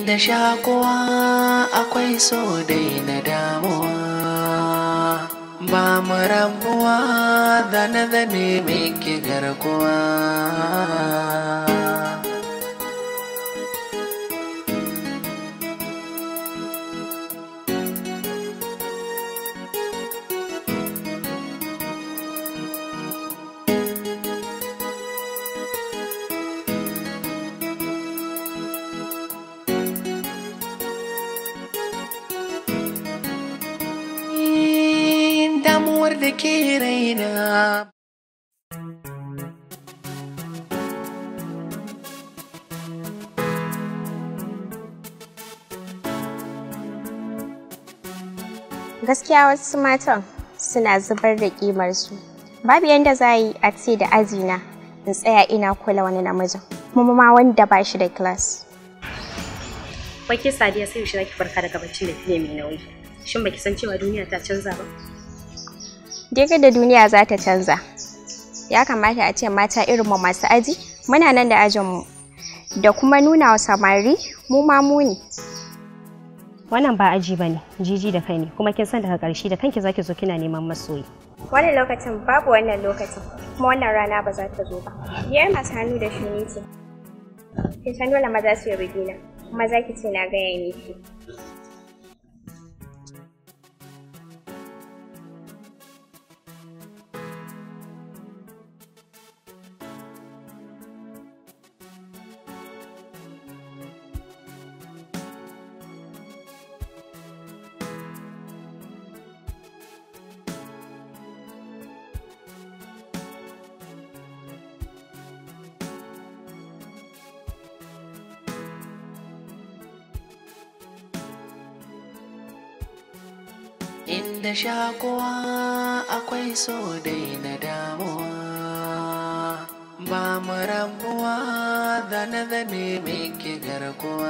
Inda shakuwa akwai so dai na damuwa ba mu rabuwa da na zame miki garkuwa. damuwar da ke raina. Gaskiya wasu matan suna zubar da ƙimarsu. Babu yadda za yi a ce da ajina in tsaya ina kula wani namijin, kuma ma wanda ba shi da class. Baki Sadiya sai yaushe zaki farka daga baccin da kike mai nauyi. Shin baki san cewa duniya ta canza ba? Daga da duniya za ta canza. Ya kamata a ce mata irin mu masu aji, muna nan da ajinmu. Da kuma nuna wa samari mu ma mu ne. Wannan ba aji bane, jiji da kai ne, kuma kin san daga ƙarshe da kanki zaki zo kina neman masoyi. Wannan lokacin babu wannan lokacin, kuma wannan rana ba za ta zo ba. Biyar masu hannu da shuni ce. Kin san dole maza su yi rigina, kuma za ki ce na gaya miki. Inda shakuwa akwai so dai na damuwa ba mu rabuwa da na zame miki garkuwa.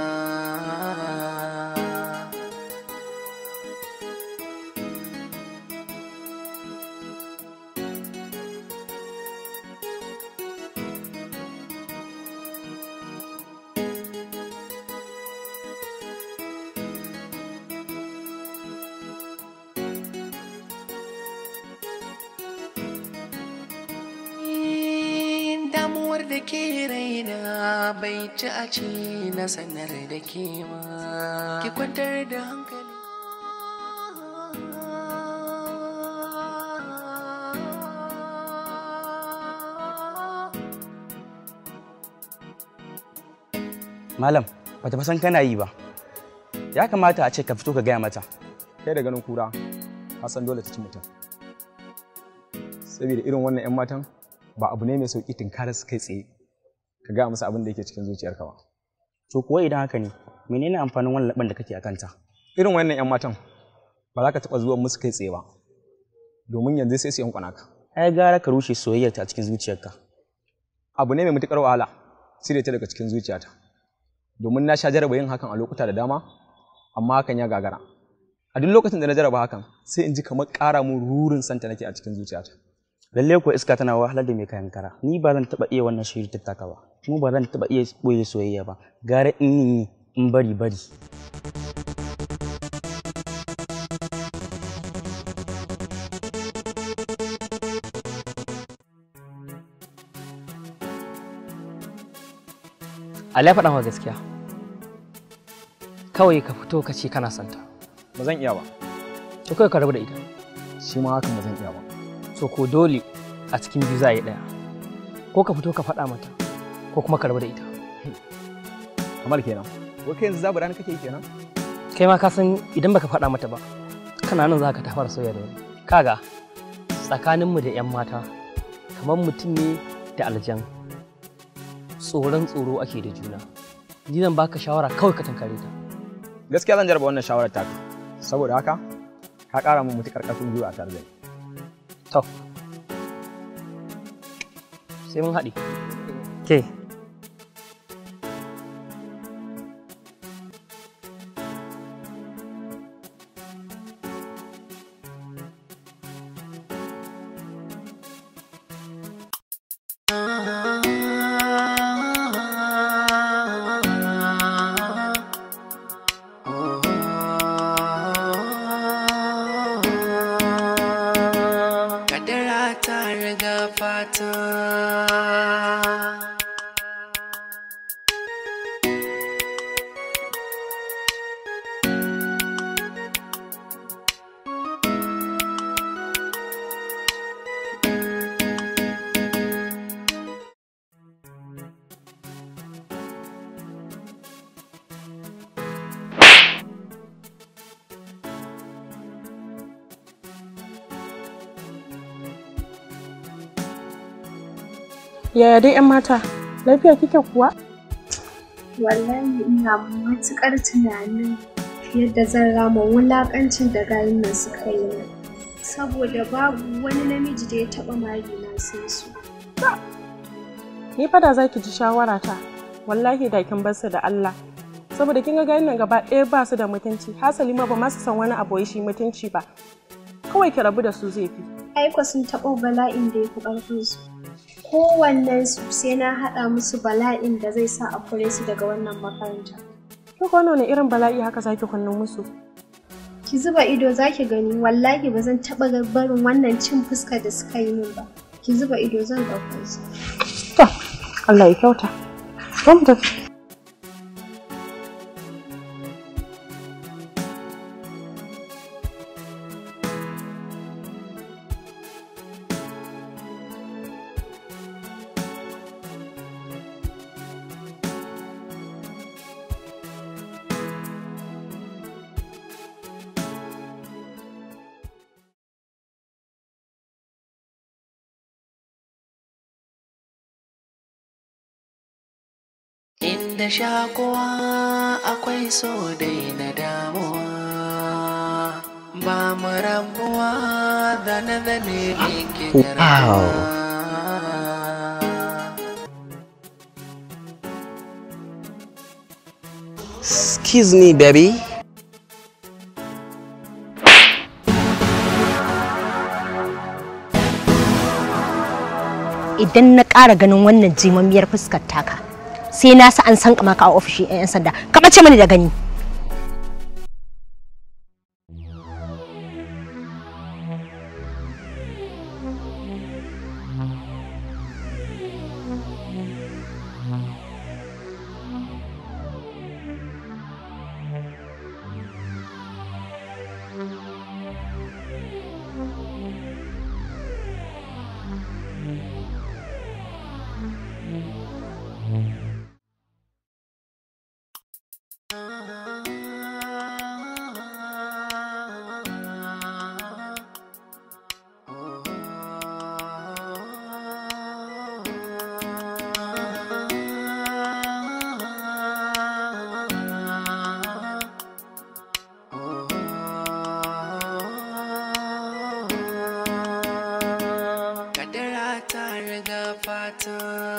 damuwar da ke raina bai ci a ci na sanar da ke ma ki kwantar da hankali Malam, bata san kana yi ba. Ya kamata a ce ka fito ka gaya mata. kai da ganin kura ka san dole ta ci mutum saboda irin wannan 'yan matan ba abu ne mai sauƙi tunkara su kai tsaye ka gaya musu abin da yake cikin zuciyarka ba To kuwa idan haka ne, menene amfanin wannan laban da kake a kanta? irin wannan 'yan matan ba za ka taɓa zuwa musu kai tsaye ba domin yanzu sai su yankwana ka Ai gara ka rushe soyayyarta a cikin zuciyarka. abu ne mai matuƙar wahala cire ta daga cikin zuciyata domin na sha jaraba yin hakan a lokuta da dama amma hakan ya gagara a duk lokacin da na jaraba hakan sai in ji kamar ƙara mun rurin santa nake a cikin zuciyata Lalle ko iska tana wahalar da mai kayan kara. Ni ba zan taɓa iya wannan shiri tattaka ba. Kuma ba zan taɓa iya ɓoye soyayya ba. Gara in yi in bari bari. Ali ya faɗa maka gaskiya. Kawai ka fito ka ce kana santa. ba zan iya ba To kai ka rabu da ita. shi ma hakan ba zan iya ba So ko dole a cikin biyu za a yi ɗaya. Ko ka fito ka faɗa mata ko kuma ka rabu da ita. kamar kenan wai kai yanzu zabu rana kake yi kenan Kai ma ka san idan baka faɗa mata ba kana nan za ka ta fara soyayya da wani. Kaga tsakaninmu da 'yan mata kamar mutum ne da aljan. Tsoron tsoro ake da juna. Ni zan baka shawara kawai ka tankare ta. gaskiya zan jarraba wannan shawarar taka saboda haka ka ƙara min mutuƙar ƙarfin gwiwa a tare da ni To. Sai mun haɗe. Ke. Yaya dai 'yan mata? Lafiya kike kuwa? Wallahi ina matuƙar tunanin yadda zan rama wulaƙancin da gayin nan suka yi min. Saboda babu wani namiji da ya taɓa mari na sai su. Ni fa da za ki ji shawara ta. Wallahi da kin bar su da Allah. Saboda kin ga gayin nan gaba ɗaya ba su da mutunci. Hasali ma ba ma su san wani abu wai shi mutunci ba. Kawai ki rabu da su zai fi. Aiko sun taɓo bala'in da ya fi ƙarfinsu. Kowannensu sai na haɗa musu bala'in da zai sa a kore su daga wannan makaranta. Ki ko wani irin bala'i haka zaki kunnu musu? Ki zuba ido za ki gani wallahi ba zan taɓa barin wannan cin fuska da suka yi min ba. Ki zuba ido zan ɗauko su. To, Allah ya kyauta. Zo mu tafi. Inda shakuwa akwai so dai na damuwa ba mu rabuwa da na zane miki garkuwa. Excuse me, baby. idan na ƙara ganin wannan jimammiyar fuskar taka sai na sa an san maka a ofishin 'yan sanda ka ɓace mani da gani Kadara ta riga fata.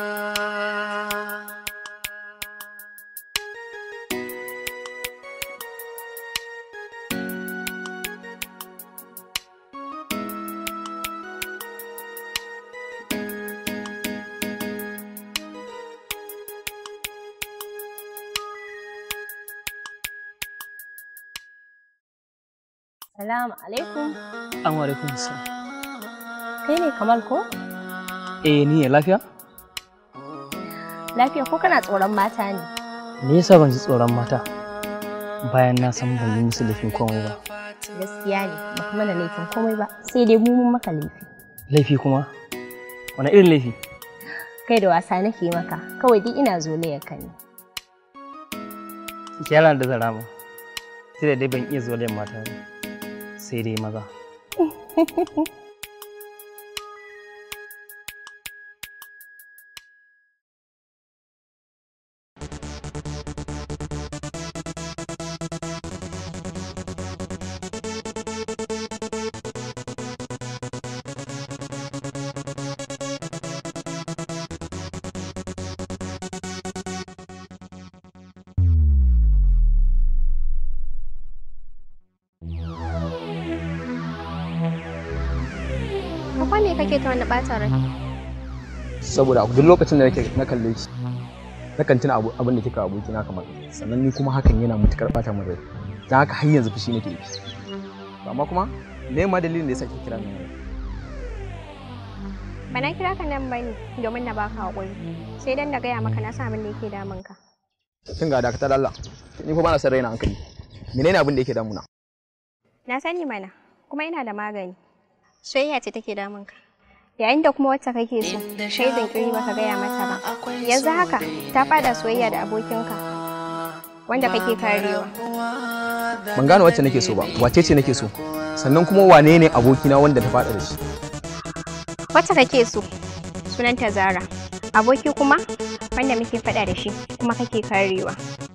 salamu alaikum Assalamu alaikum salam. kai ne kamal ko Eh ni ne lafiya? lafiya ko kana tsoron mata ne Me yasa ban ji tsoron mata? Bayan na san ban yi musu laifin komai ba. gaskiya ne ba kuma da laifin komai ba sai dai mu mun maka laifi Laifi kuma? Wani irin laifi? kai da wasa nake maka kawai dai ina zolayar ka ne Kyara da zarama. Sai da dai ban iya zuwa mata ba. Sai dai maza. Akwai me kake ta wani ɓata rai? saboda a duk lokacin da nake na kalle ki nakan tuna abu- abin da kika aboki na kamar sannan ni kuma hakan yana mutukar bata min rai dan haka har yanzu fushi nake yi To amma kuma me ma dalilin da yasa kike kira ni Ba na kira ka nan ba ne domin na baka haƙuri. Sai dan da gaya maka na sa abin da yake damun ka. kin ga dakatar Allah ni fa bana son raina hankali menene abin da yake damuna Na sani mana, kuma ina da magani. Soyayya ce take damun ka. Yayin da kuma wacce kake so, kai jinkiri baka gaya mata ba. Yanzu haka ta fada soyayya da abokinka wanda kake karewa. ban gane wacce nake so ba wace ce nake so sannan kuma wane ne abokina wanda ta faɗa da shi Wacce kake so? Sunanta Zara. aboki kuma wanda muke faɗa da shi kuma kake karewa